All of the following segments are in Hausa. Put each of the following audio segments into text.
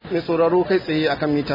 mai sauraro kai tsaye akan mita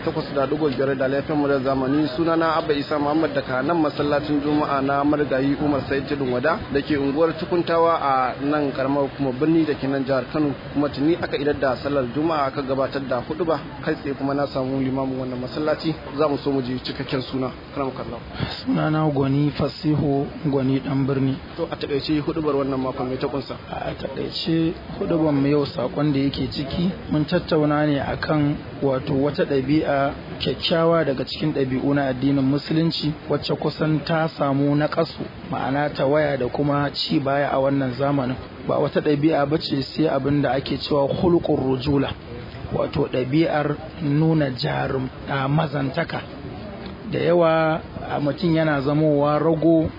88.5 da laifin mu da zamani sunana abba isa muhammad daga nan masallacin juma'a na marigayi umar sai tudun wada da ke unguwar tukuntawa a nan karamar kuma birni da ke nan jihar kano kuma tuni aka idar da sallar juma'a aka gabatar da hudu ba kai tsaye kuma na samu limamin wannan masallaci za mu so mu ji cikakken suna karam kallon sunana gwani fasihu gwani dan birni to a takaice hudubar wannan makon mai ta kunsa a takaice hudubar mu yau sakon da yake ciki mun tattauna ne akan wato wata ɗabi'a kyakkyawa daga cikin ɗabi'u na addinin musulunci wacce kusan ta samu na ƙasu ma'ana ta waya da kuma ci baya a wannan zamanin ba wata ɗabi'a ba ce sai abin da ake cewa hulƙun rujula wato ɗabi'ar nuna jarum a mazantaka da yawa mutum yana zamowa rago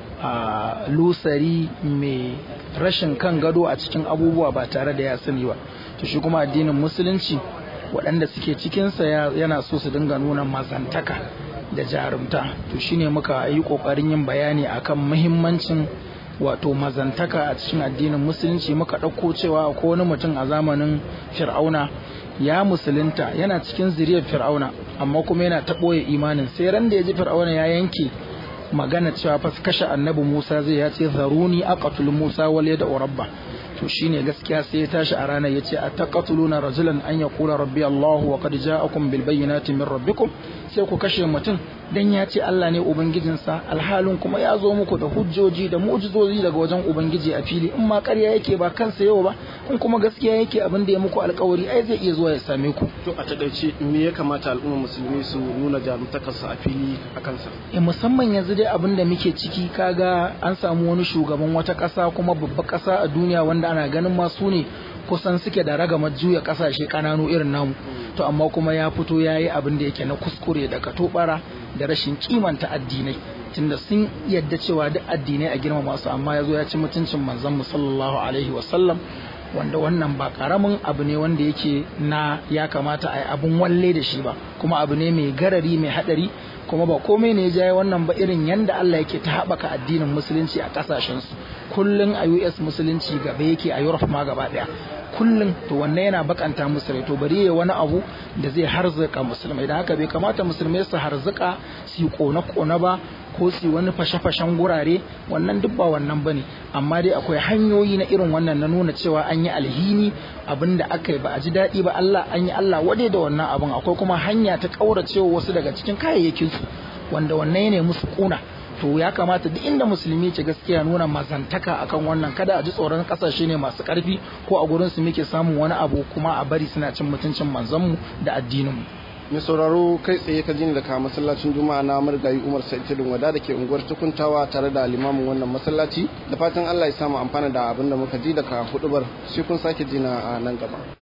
a lusari mai rashin kan gado a cikin abubuwa ba tare da ya sani ba to shi kuma addinin musulunci waɗanda suke cikinsa yana so su dinga nuna mazantaka da jarumta to shine muka yi ƙoƙarin yin bayani akan muhimmancin wato mazantaka a cikin addinin musulunci muka ɗauko cewa ko wani mutum a zamanin fir'auna ya musulunta yana cikin zuriyar fir'auna amma kuma yana ta ɓoye imanin sai ran da ya ji fir'auna ya yanke magana cewa fa kashe annabi Musa zai ya ce zaruni aqatul Musa wal yada rabba to shine gaskiya sai ya tashi a ranar yace ataqatuluna rajulan an yaqula rabbi Allah wa qad ja'akum bil bayyinati min rabbikum sai ku kashe mutum dan ya ce Allah ne ubangijinsa alhalin kuma ya zo muku da hujjoji da mu'jizozi daga wajen ubangiji a fili in ma ƙarya yake ba kansa yau ba in kuma gaskiya yake abin da ya muku alƙawari ai zai iya zuwa ya same ku to a takaice me ya kamata al'umma musulmi su nuna jarumtakarsa a fili a kansa e musamman yanzu dai abin da muke ciki kaga an samu wani shugaban wata ƙasa kuma babbar ƙasa a duniya wanda ana ganin ma su ne kusan suke da ragamar juya ƙasashe ƙananu irin namu to amma kuma ya fito ya yi abin da yake na kuskure da katobara da rashin kimanta addinai tunda sun yadda cewa duk addinai a girma masu amma ya zo ya ci mutuncin manzon mu sallallahu alaihi wasallam wanda wannan ba karamin abu ne wanda yake na ya kamata a yi abun walle da shi ba kuma abu ne mai garari mai hadari kuma ba komai ne ya jaye wannan ba irin yanda Allah yake ta haɓaka addinin musulunci a ƙasashensu kullum a US musulunci gaba yake a Europe ma gaba ɗaya kullum to wannan yana bakanta musu rai to bari ya wani abu da zai harzuka musulmai da haka bai kamata musulmai su harzuka su kona kona ba ko su wani fashe-fashen gurare wannan duk ba wannan bane amma dai akwai hanyoyi na irin wannan na nuna cewa an yi alhini abin da aka yi ba a ji daɗi ba Allah an yi Allah wade da wannan abin akwai kuma hanya ta ƙauracewa wasu daga cikin kayayyakin su wanda wannan ne musu kuna to ya kamata duk inda musulmi ce gaskiya nuna mazantaka akan wannan kada a ji tsoron kasashe ne masu karfi ko a gurin su muke samun wani abu kuma a bari suna cin mutuncin manzanmu da addinin mu mai sauraro kai tsaye ka jini daga masallacin juma'a na marigayi umar sa'id tudun wada da ke unguwar tukuntawa tare da limamin wannan masallaci da fatan allah ya samu amfana da abin da muka ji daga hudubar sai kun sake jina a nan gaba